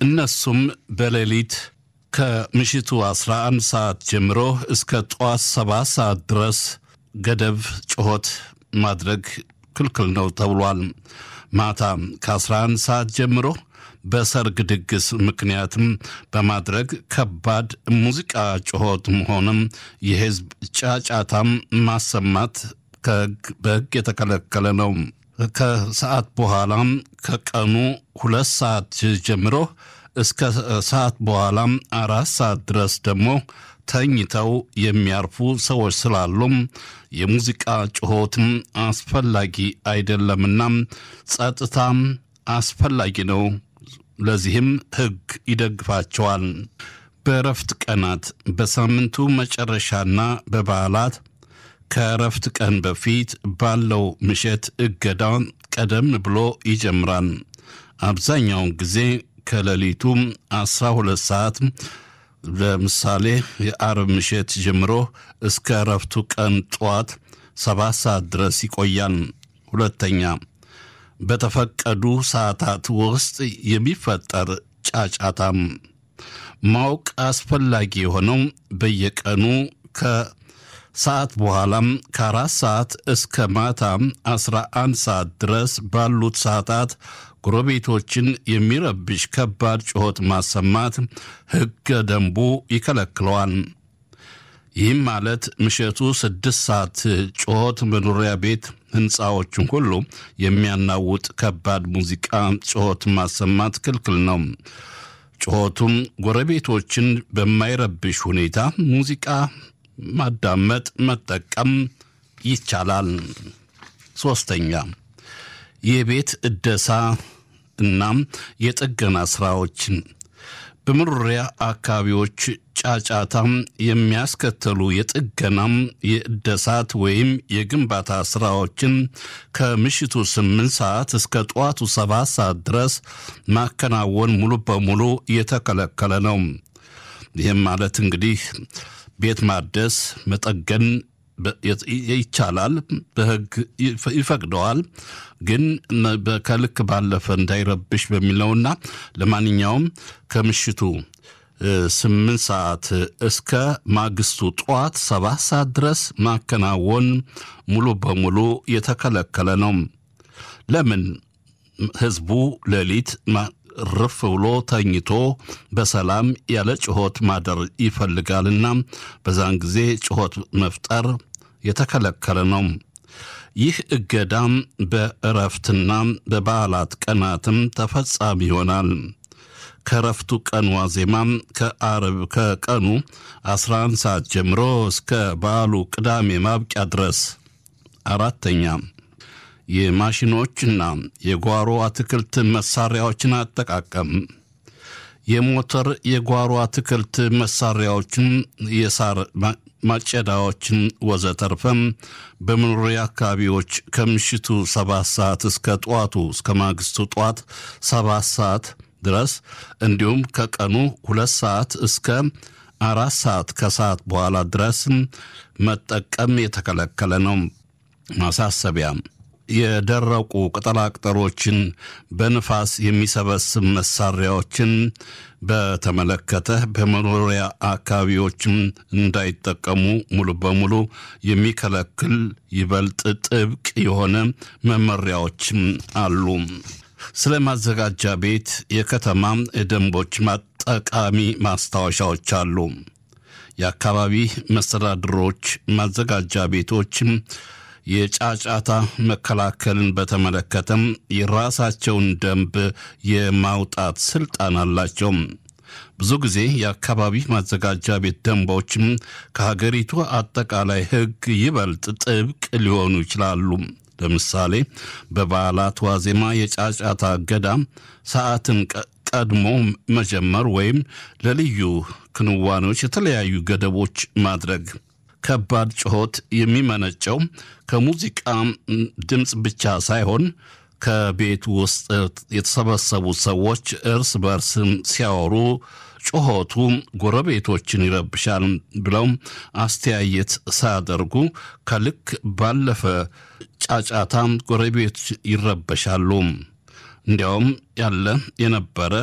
እነሱም በሌሊት ከምሽቱ 11 ሰዓት ጀምሮ እስከ ጠዋት 7 ሰዓት ድረስ ገደብ ጩኸት ማድረግ ክልክል ነው ተብሏል። ማታ ከ11 ሰዓት ጀምሮ በሰርግ ድግስ ምክንያትም በማድረግ ከባድ ሙዚቃ ጩኸትም ሆነም የህዝብ ጫጫታም ማሰማት በሕግ የተከለከለ ነው። ከሰዓት በኋላም ከቀኑ ሁለት ሰዓት ጀምሮ እስከ ሰዓት በኋላም አራት ሰዓት ድረስ ደግሞ ተኝተው የሚያርፉ ሰዎች ስላሉም የሙዚቃ ጩኸትም አስፈላጊ አይደለምና ጸጥታም አስፈላጊ ነው። ለዚህም ሕግ ይደግፋቸዋል። በእረፍት ቀናት በሳምንቱ መጨረሻና በበዓላት ከእረፍት ቀን በፊት ባለው ምሽት እገዳ ቀደም ብሎ ይጀምራል። አብዛኛውን ጊዜ ከሌሊቱ 12 ሰዓት ለምሳሌ የአርብ ምሽት ጀምሮ እስከ እረፍቱ ቀን ጠዋት ሰባት ሰዓት ድረስ ይቆያል። ሁለተኛ በተፈቀዱ ሰዓታት ውስጥ የሚፈጠር ጫጫታም ማወቅ አስፈላጊ የሆነው በየቀኑ ከሰዓት በኋላም ከአራት ሰዓት እስከ ማታ አስራ አንድ ሰዓት ድረስ ባሉት ሰዓታት ጎረቤቶችን የሚረብሽ ከባድ ጩኸት ማሰማት ሕገ ደንቡ ይከለክለዋል። ይህም ማለት ምሽቱ ስድስት ሰዓት ጩኸት መኖሪያ ቤት ሕንፃዎችን ሁሉ የሚያናውጥ ከባድ ሙዚቃ ጩኸት ማሰማት ክልክል ነው። ጩኸቱም ጎረቤቶችን በማይረብሽ ሁኔታ ሙዚቃ ማዳመጥ፣ መጠቀም ይቻላል። ሶስተኛ የቤት እደሳ እናም የጥገና ስራዎችን በመኖሪያ አካባቢዎች ጫጫታም የሚያስከተሉ የጥገናም የእደሳት ወይም የግንባታ ስራዎችን ከምሽቱ ስምንት ሰዓት እስከ ጠዋቱ ሰባት ሰዓት ድረስ ማከናወን ሙሉ በሙሉ የተከለከለ ነው። ይህም ማለት እንግዲህ ቤት ማደስ መጠገን ይቻላል፣ በሕግ ይፈቅደዋል። ግን ከልክ ባለፈ እንዳይረብሽ በሚለውና ለማንኛውም ከምሽቱ ስምንት ሰዓት እስከ ማግስቱ ጠዋት ሰባት ሰዓት ድረስ ማከናወን ሙሉ በሙሉ የተከለከለ ነው። ለምን? ህዝቡ ሌሊት ርፍ ብሎ ተኝቶ በሰላም ያለ ጩኸት ማደር ይፈልጋልና በዛን ጊዜ ጩኸት መፍጠር የተከለከለ ነው። ይህ እገዳም በእረፍትና በበዓላት ቀናትም ተፈጻሚ ይሆናል። ከእረፍቱ ቀን ዋዜማም ከአርብ ከቀኑ 11 ሰዓት ጀምሮ እስከ በዓሉ ቅዳሜ ማብቂያ ድረስ። አራተኛ የማሽኖችና የጓሮ አትክልት መሳሪያዎችን አጠቃቀም የሞተር የጓሮ አትክልት መሳሪያዎችን፣ የሳር ማጨዳዎችን ወዘተርፈም በመኖሪያ አካባቢዎች ከምሽቱ ሰባት ሰዓት እስከ ጠዋቱ እስከ ማግስቱ ጠዋት ሰባት ሰዓት ድረስ እንዲሁም ከቀኑ ሁለት ሰዓት እስከ አራት ሰዓት ከሰዓት በኋላ ድረስ መጠቀም የተከለከለ ነው። ማሳሰቢያ የደረቁ ቅጠላቅጠሎችን በንፋስ የሚሰበስብ መሳሪያዎችን በተመለከተ በመኖሪያ አካባቢዎችም እንዳይጠቀሙ ሙሉ በሙሉ የሚከለክል ይበልጥ ጥብቅ የሆነ መመሪያዎችም አሉ። ስለ ማዘጋጃ ቤት የከተማ ደንቦች ጠቃሚ ማስታወሻዎች አሉ። የአካባቢ መስተዳድሮች ማዘጋጃ ቤቶችም የጫጫታ መከላከልን በተመለከተም የራሳቸውን ደንብ የማውጣት ስልጣን አላቸው። ብዙ ጊዜ የአካባቢ ማዘጋጃ ቤት ደንቦችም ከሀገሪቱ አጠቃላይ ሕግ ይበልጥ ጥብቅ ሊሆኑ ይችላሉ። ለምሳሌ በበዓላት ዋዜማ የጫጫታ እገዳ ሰዓትን ቀድሞ መጀመር ወይም ለልዩ ክንዋኔዎች የተለያዩ ገደቦች ማድረግ ከባድ ጩኸት የሚመነጨው ከሙዚቃ ድምፅ ብቻ ሳይሆን ከቤት ውስጥ የተሰበሰቡ ሰዎች እርስ በርስ ሲያወሩ ጩኸቱ ጎረቤቶችን ይረብሻል ብለው አስተያየት ሳያደርጉ ከልክ ባለፈ ጫጫታም ጎረቤቶች ይረበሻሉ። እንዲያውም ያለ የነበረ